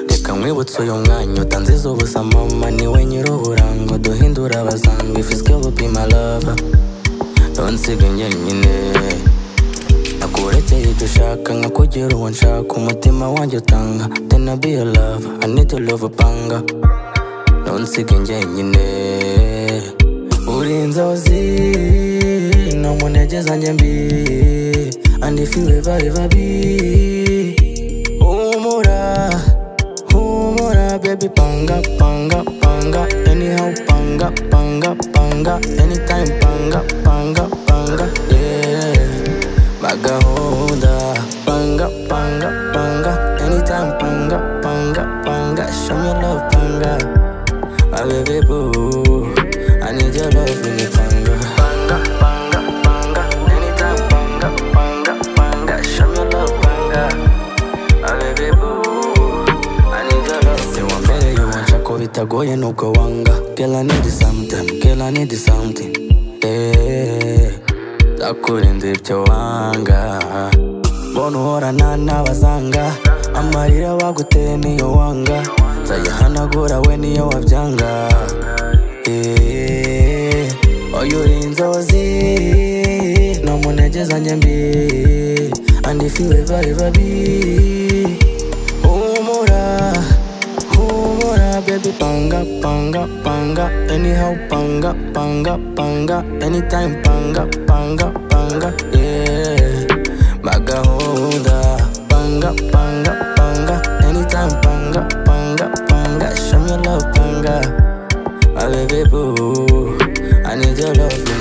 reka nkwibutse uyu mwanya utanziza ubusa mama niwe nyir'uburango duhindura abasanzwe ifu sikelu bima lava nsiga njyenyine nakurekeye ibyo ushaka nkakugira uwo nshaka umutima wanjye utanga tena biyo lava aniti love panga nsiga njyenyine uri inzozi ni umunege zanjye mbi andifiwe bari babi humura Humura baby panga panga panga anyhow panga panga panga anytime panga panga panga yeah magahunda panga panga panga anytime panga panga panga show me love panga my baby boo I need your love in it panga panga panga panga anytime panga panga panga show me love panga wambere yuwanca ko bitagoye nubwo wanga kela nidi something kela nidi something Eh, nzakurinda ibyo wanga mbona uhorana n'abazanga amarira baguteye niyo wanga nzayihanagura we niyo wabyanga Eh, oyo uri inzozi ni umunege zanjye mbi andifiwe bari babi humura humura baby panga panga panga anyhow panga panga panga anytime panga panga panga yeah magahunda panga panga panga anytime panga panga panga show me love panga my baby boo I need your love